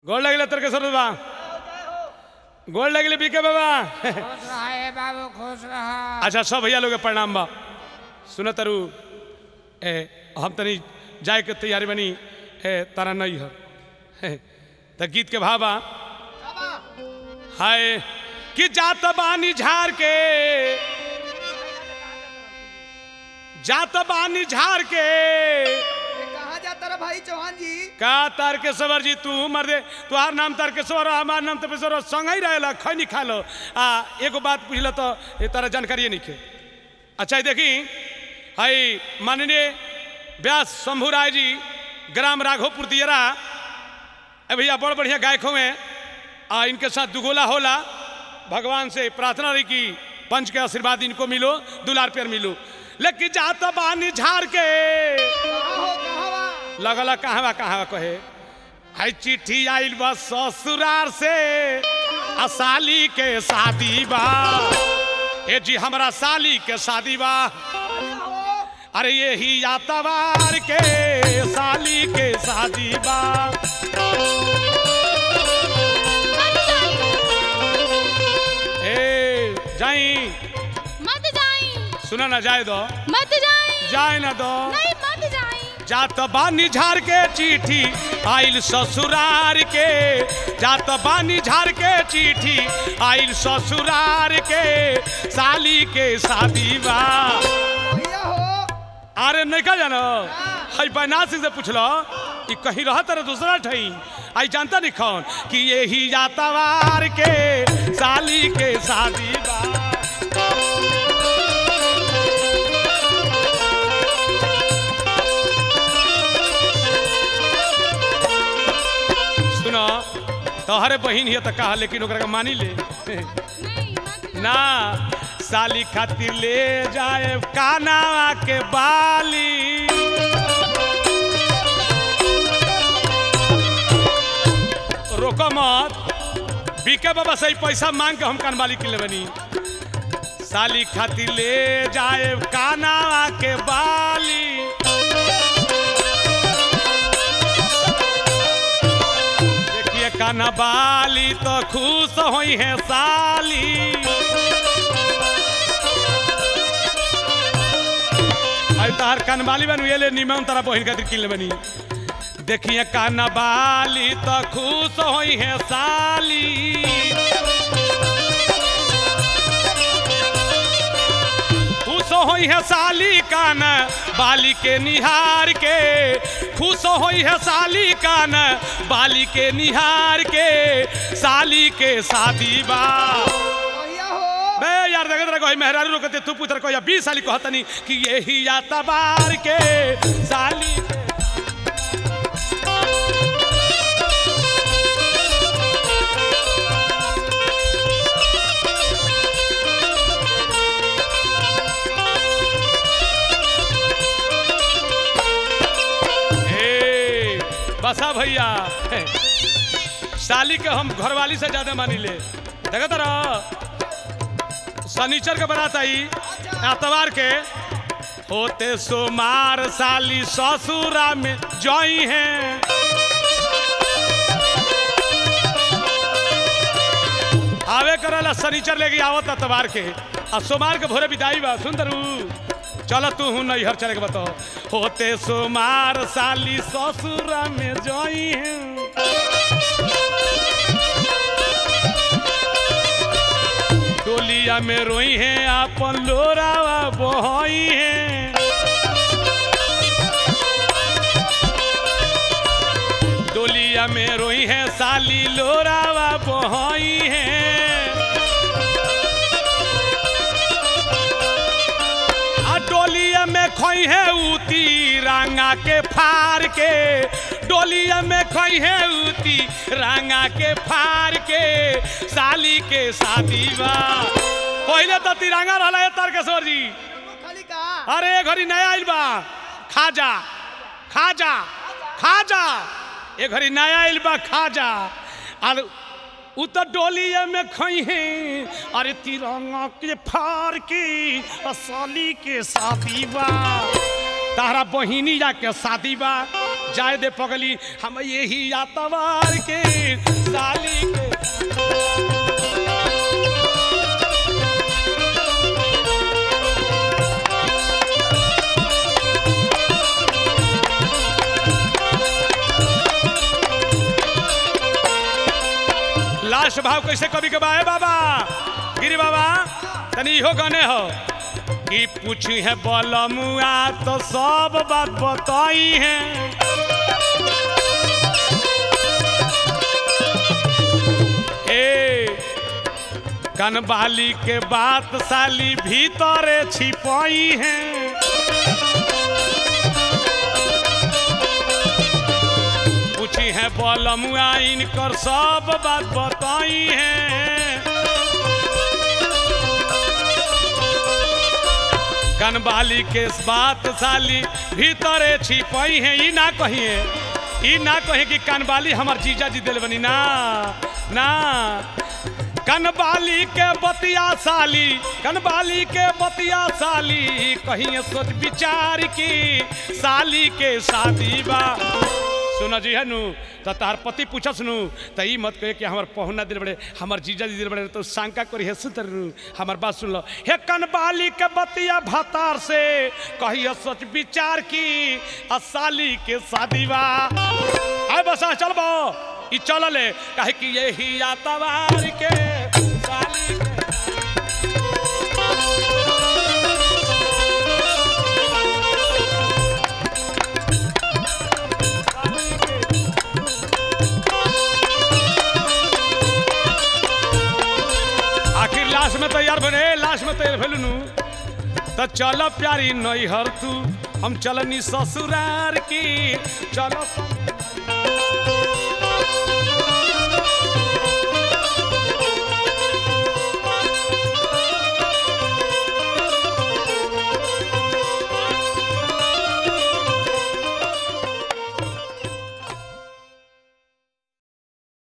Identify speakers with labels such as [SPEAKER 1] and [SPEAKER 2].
[SPEAKER 1] गोड़ लगले तर्केश्वर बाबा गोड़ लगले बीके बाबा
[SPEAKER 2] खुश रहा है बाबू खुश रहा
[SPEAKER 1] अच्छा सब भैया लोग के प्रणाम बा सुन तरु ए हम तनी जाए के तैयारी बनी ए तारा नहीं है त गीत के भावा हाय कि जात बानी झार के जात बानी झार के
[SPEAKER 3] कहा जाता रहा भाई चौहान जी
[SPEAKER 1] का तारकेश्वर जी तू मर दे तुहार नाम तारकेश्वर हमार नाम तपेश्वर संग ही रहेला खैनी खा लो आ एगो बात पूछल तो ये तारा जानकारी नहीं खे अच्छा ये देखी हाई माननीय व्यास शंभू राय जी ग्राम राघोपुर दियरा ए भैया बड़ बढ़िया गायक हुए आ इनके साथ दुगोला होला भगवान से प्रार्थना रही कि पंच के आशीर्वाद इनको मिलो दुलार प्यार मिलो लेकिन जाता बानी झाड़ के
[SPEAKER 3] कहा हो कहा बा
[SPEAKER 1] लगल कहवा कहवा कहे हाय चिट्ठी आइल बा ससुरार से आ साली के शादी बा ए जी हमरा साली के शादी बा अरे ये ही यातवार के साली के शादी बा ए जाई
[SPEAKER 4] मत जाई
[SPEAKER 1] सुना ना जाए दो
[SPEAKER 4] मत जाई
[SPEAKER 1] जाए ना दो
[SPEAKER 4] नहीं मत जाई
[SPEAKER 1] जात बानी झार के चिट्ठी आइल ससुरार के जात बानी झार के चिट्ठी आइल ससुरार के साली के शादी बा
[SPEAKER 3] भैया हो
[SPEAKER 1] अरे नहीं का जानो हई बनारसी से पूछलो कि कहीं रह तर दूसरा ठई आई जानता नहीं कौन कि यही यातावार के साली के शादी बा सुनो तोहरे बहिन हिय त कहा लेकिन ओकरा के मानी ले
[SPEAKER 4] नहीं मत
[SPEAKER 1] ना साली खातिर ले जाए कानावा के बाली रोको मत बीके बाबा से ही पैसा मांग के हम कानवाली किले बनी साली खातिर ले जाए कानावा के बाली देखिए काना बाली तो खुश होई है साली आई तार कानवाली बनू ये ले निमन तारा बहिन खातिर किनले बनी देखिए कानवाली तो खुश होई है साली खुश होई है साली कान बाली के निहार के खुश होई है साली कान बाली के निहार के साली के शादी बा
[SPEAKER 3] भैया हो
[SPEAKER 1] बे यार देखत रह कोई मेहरारू रोकते तू पुत्र को या 20 साली कहतनी कि यही याता बार के साली के ए, बसा भैया हे, साली के हम घरवाली से ज्यादा मानी ले देखत रह शनिचर के बारात आई एतवार के होते सोमार साली ससुरा में जई हैं आवे करला शनिचर लेके आवत एतवार के आ सोमार के भोरे विदाई बा सुंदरू चल तू हूँ नैहर चले के बताओ होते सोमार साली ससुरा में जई हैं डोलिया में रोई है आपन लोरावा बहई है डोलिया में रोई है साली लोरावा बहई है आ डोलिया में खोई है उती रंगा के फार के डोलिया में खोई है उती रंगा के फार के साली के शादी बा पहले तो तिरंगा रहला है तारकेश्वर जी
[SPEAKER 3] खाली कहा
[SPEAKER 1] अरे घड़ी नया आइल बा खाजा खाजा खाजा ए घड़ी नया आइल बा खाजा और उ तो डोलिया में खई है अरे तिरंगा के फार के साली के शादी बा तारा बहिनी जा के शादी बा जाए दे पगली हम यही यातवार के साली के लास्ट भाव कैसे कभी के बाए बाबा गिरी बाबा तनी इहो गाने हो कि पूछी है बलमुआ तो सब बात बताई है ए कनबाली के बात साली भीतरे छिपाई है पूछी है बलमुआ इनकर सब बात बताई है कनबाली के बात साली भीतरे छिपई है ई ना कहिए ई ना कहे कि कनबाली हमार जीजा जी दिल बनी ना ना कनबाली के बतिया साली कनबाली के बतिया साली कहीं सोच विचार की साली के शादी बा सुना जी है नु तो तार पति पूछस नु तो ई मत कहे कि हमार पहुना दिल बड़े हमार जीजा जी दिल बड़े तो शंका करी है सुतर नु हमार बात सुन लो हे कनबाली के बतिया भातार से कहिए सोच विचार की आ साली के शादी बा आय बसा चलबो ई चलले काहे कि यही यातवार के साली के आखिर लास्ट में तैयार बने लास्ट में तैयार भेलू नु तो चलो प्यारी नैहर तू हम चलनी ससुरार की चलो